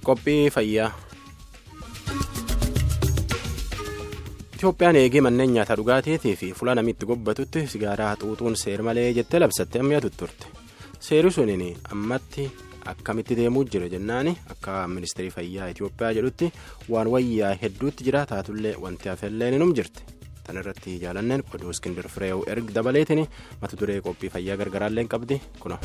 Qophii fayyaa. Itoophiyaan eegee manneen nyaataa dhugaatii fi fuula namni itti gobbatutti sigaaraa xuuxuun seer malee jettee labsattee ammayyaatu turte. Seerri suniin ammatti akkamitti deemuu jira jennaani akka ministeerri fayyaa Itoophiyaa jedhutti waan wayyaa hedduutti jira taatullee wanti hafallee ni jirti. Tan irratti jaalanneen oduu Iskindir Fireew erga dabaleetiin mata duree qophii fayyaa gargaraallee qabdi kuna.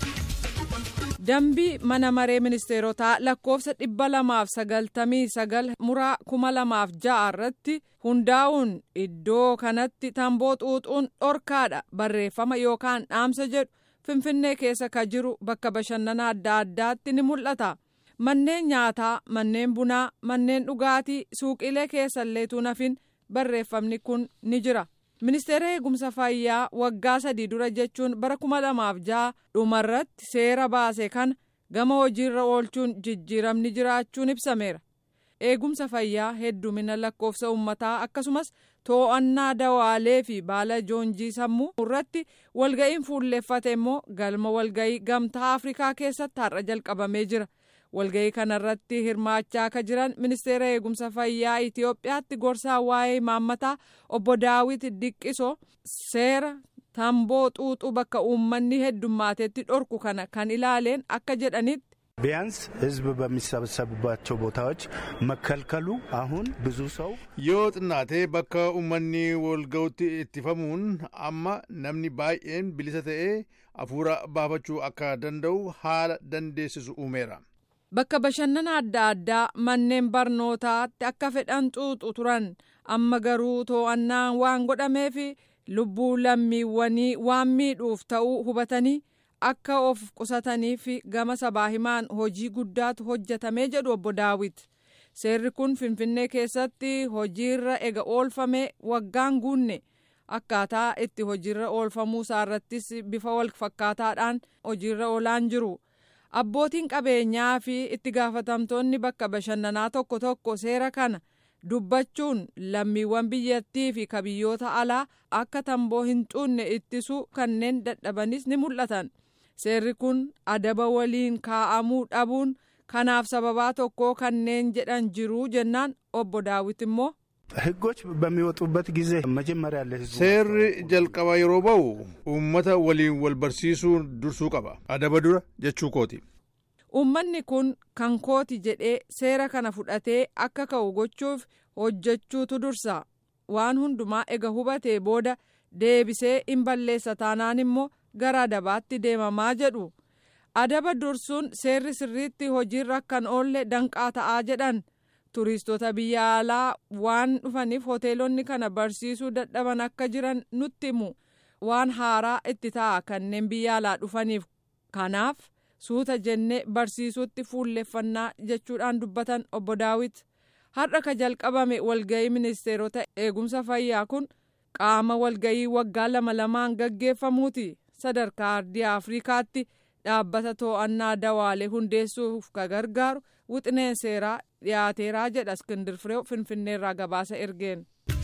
dambii mana maree ministeerotaa lakkoofsa dhibba lamaaf sagaltamii sagal muraa kuma lamaaf ja'a irratti hundaa'uun iddoo kanatti tamboo xuuxuun dhorkaadha barreeffama yookaan dhaamsa jedhu finfinnee keessa ka jiru bakka bashannana adda addaatti ni mul'ata manneen nyaataa manneen bunaa manneen dhugaatii suuqilee keessalleetu nafin barreeffamni kun ni jira. ministeera eegumsa fayyaa waggaa sadii dura jechuun bara kuma lamaaf ja'a dhumarratti seera baase kana gama hojiirra oolchuun jijjiiramni jiraachuun ibsameera eegumsa fayyaa heddumina lakkoofsa uummataa akkasumas too'annaa dawaalee fi baala joonjii sammuu irratti walga'iin fuulleeffate immoo galma walga'ii gamtaa afrikaa keessatti har'a jalqabamee jira. walga'ii kanarratti hirmaachaa akka jiran ministeera eegumsa fayyaa itiyoophiyaatti gorsaa waa'ee maammataa obbo daawit diqqiso seera tamboo xuuxuu bakka uummanni heddummatetti dhorku kana kan ilaaleen akka jedhanitti. ቢያንስ ህዝብ በሚሰበሰቡባቸው ቦታዎች መከልከሉ አሁን ብዙ ሰው yoo xinnaatee bakka uummanni walga'utti ittifamuun amma namni baay'een bilisa ta'ee hafuura baafachuu akka danda'u haala dandeessisu uumeera. bakka bashannana adda addaa manneen barnootaatti akka fedhan xuuxu turan amma garuu too'annaan waan godhameef lubbuu lammiiwwanii waan miidhuuf ta'uu hubatanii akka of qusataniif gama sabaa himaan hojii guddaatu hojjetamee jedhu obbo daawit seerri kun finfinnee keessatti hojiirra ega oolfame waggaan guunne akkaataa itti hojiirra oolfamuu isaarrattis bifa wal fakkaataadhaan hojiirra oolaan jiru. abbootiin qabeenyaa fi itti gaafatamtoonni bakka bashannanaa tokko tokko seera kana dubbachuun lammiiwwan biyyattii fi kabiyyoota alaa akka tamboo hin xuunne ittisuu kanneen dadhabanis ni mul'atan seerri kun adaba waliin kaa'amuu dhabuun kanaaf sababaa tokko kanneen jedhan jiruu jennaan obbo daawit immoo. ህጎች በሚወጡበት ጊዜ መጀመሪያ ለህዝቡ seerri jalqaba yeroo ba'u uummata waliin wal barsiisuu dursuu qaba adaba dura jechuu kooti. uummanni kun kan kooti jedhee seera kana fudhatee akka ka'u gochuuf hojjechuutu dursa waan hundumaa ega hubatee booda deebisee hin balleessa taanaan immoo gara adabaatti deemamaa jedhu adaba dursuun seerri sirriitti hojiirra kan oolle danqaa ta'aa jedhan. turistoota biyya alaa waan dhufaniif hoteelonni kana barsiisuu dadhaban akka jiran nutti himu waan haaraa itti ta'a kanneen biyya alaa dhufaniif kanaaf suuta jennee barsiisuutti fuulleffannaa jechuudhaan dubbatan obbo daawit har'a ka jalqabame walga'ii ministeerota eegumsa fayyaa kun qaama walga'ii waggaa lama lamaan gaggeeffamuuti sadarkaa ardii afrikaatti dhaabbata too'annaa dawaalee hundeessuuf ka gargaaru wixineen seeraa dhiyaateeraa jedha iskindir fireew finfinneerraa gabaasa ergeen.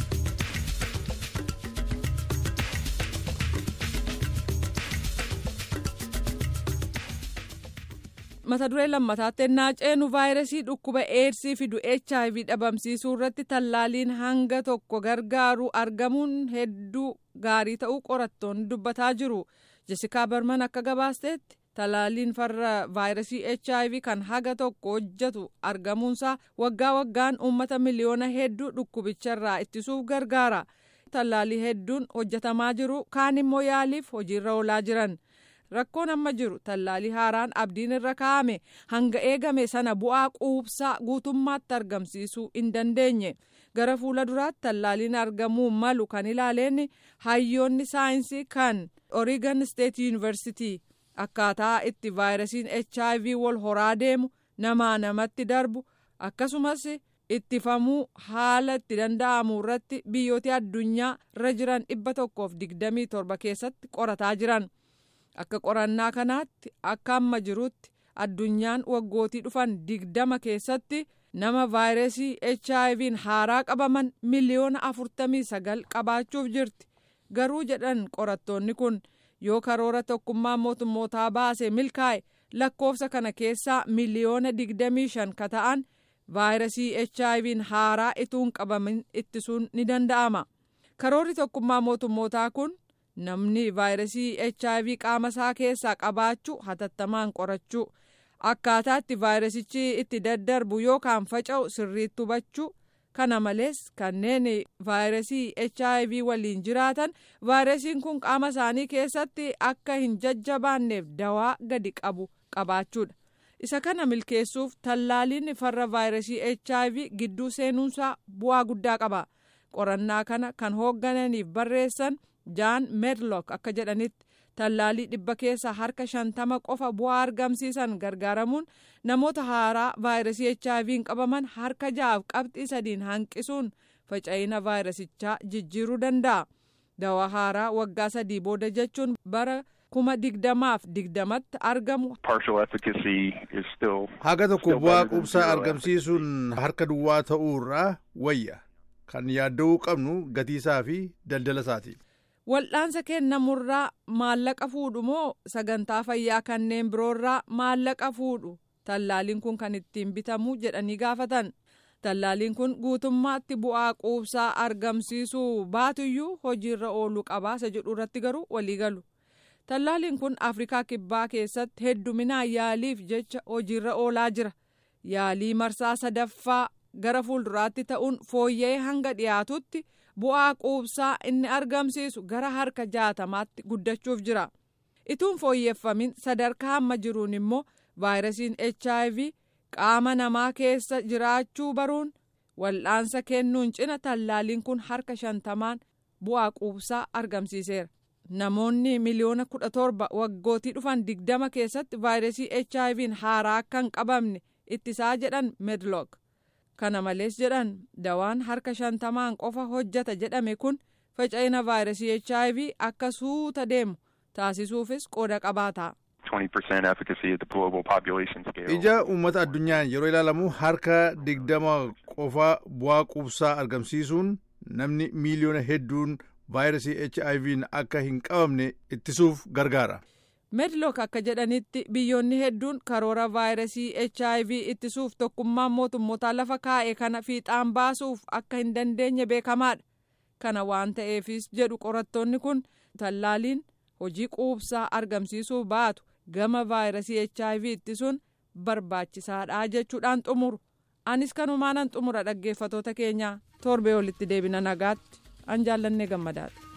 mata duree lammataatti ennaa ceenu vaayirasii dhukkuba eedsii fidu hiv dhabamsiisuu irratti tallaaliin hanga tokko gargaaru argamuun hedduu gaarii ta'uu qorattoonni dubbataa jiru jesikaa barman akka gabaasteetti. talaaliin farra vaayirasii hiv kan haga tokko hojjetu argamuunsaa waggaa waggaan uummata miliyoona hedduu dhukkubicharraa ittisuuf gargaara tallaalii hedduun hojjetamaa jiru kaan immoo yaaliif hojiirra oolaa jiran rakkoon amma jiru tallaalii haaraan abdiin irra kaa'ame hanga eegame sana bu'aa quubsaa guutummaatti argamsiisuu hin dandeenye gara fuula duraatti tallaaliin argamuu malu kan ilaaleen hayyoonni saayinsii kan oregon state university. akkaataa itti vaayirasiin hiv wal horaa deemu namaa namatti darbu akkasumas ittifamuu haala itti danda'amu irratti biyyoota addunyaa irra jiran dhibba tokkoof digdamii torba keessatti qorataa jiran akka qorannaa kanaatti akka amma jirutti addunyaan waggootii dhufan digdama keessatti nama vaayirasii hiv haaraa qabaman miliyoona afurtamii sagal qabaachuuf jirti garuu jedhan qorattoonni kun. yoo karoora tokkummaa mootummootaa baase milkaa'e lakkoofsa kana keessaa miliyoona digdamii shan ka ta'an vaayirasii HIV'n haaraa ituun qabamin ittisuun ni danda'ama. Karoorri tokkummaa mootummootaa kun namni vaayirasii HIV qaama isaa keessaa qabaachuu hatattamaan qorachuu akkaataa itti vaayirasichi itti daddarbu yookaan faca'u sirriitti hubachuu kana malees kanneen vaayirasii HIV waliin jiraatan vaayirasiin kun qaama isaanii keessatti akka hin jajjabaanneef dawaa gadi qabu qabaachuudha. isa kana milkeessuuf tallaaliin farra vaayirasii HIV gidduu seenuunsaa bu'aa guddaa qaba. qorannaa kana kan hooggananiif barreessan jaan medlock akka jedhanitti tallaalii dhibba keessa harka shantama qofa bu'aa argamsiisan gargaaramuun namoota haaraa vaayirasii HIV'n qabaman harka ja'aaf qabxii sadiin hanqisuun faca'ina vaayirasichaa jijjiiruu danda'a. dawaa haaraa waggaa sadii booda jechuun bara kuma digdamaaf digdamatti argamu. haga tokko bu'aa quubsaa argamsiisuun harka duwwaa ta'uurraa wayya. kan yaadda'uu qabnu gatiisaa fi daldala isaati. Wal'aansa kennamurraa maallaqa fuudhu moo sagantaa fayyaa kanneen biroorraa maallaqa fuudhu tallaaliin kun kan ittiin bitamu jedhanii gaafatan. Tallaaliin kun guutummaatti bu'aa quubsaa argamsiisuu baatuyyuu hojiirra ooluu qabaasa jedhu irratti garuu walii galu. Tallaaliin kun Afrikaa Kibbaa keessatti hedduminaan yaaliif jecha hojiirra oolaa jira. Yaalii marsaa sadaffaa gara fuulduraatti ta'uun fooyya'ee hanga dhiyaatutti bu'aa quubsaa inni argamsiisu gara harka jaatamaatti guddachuuf jira. Ituun fooyyeffamin sadarkaa hamma jiruun immoo vaayirasiin HIV qaama namaa keessa jiraachuu baruun wal'aansa kennuun cina tallaaliin kun harka shantamaan bu'aa quubsaa argamsiiseera. Namoonni miliyoona kudha torba waggootii dhufan digdama keessatti vaayirasii HIV'n haaraa akka hin qabamne ittisaa jedhan medlock. kana malees jedhan dawaan harka shantamaan qofa hojjata jedhame kun faca'ina vaayirasii HIV akka suuta deemu taasisuufis qooda qabaata. ija uummata addunyaan yeroo ilaalamu harka digdama qofa bu'aa quubsaa argamsiisuun namni miiliyoona hedduun vaayirasii HIV'n akka hin qabamne ittisuuf gargaara. medlock akka jedhanitti biyyoonni hedduun karoora vaayirasii hiv ittisuuf tokkummaan mootummootaa lafa kaa'e kana fiixaan baasuuf akka hin dandeenye beekamaadha kana waan ta'eefis jedhu qorattoonni kun tallaaliin hojii quubsaa argamsiisuu baatu gama vaayirasii hiv ittisuun barbaachisaadha jechuudhaan xumuru anis kanumaanan xumura dhaggeeffatoota keenyaa torbee olitti deebina nagaatti an jaallannee gammadaadha.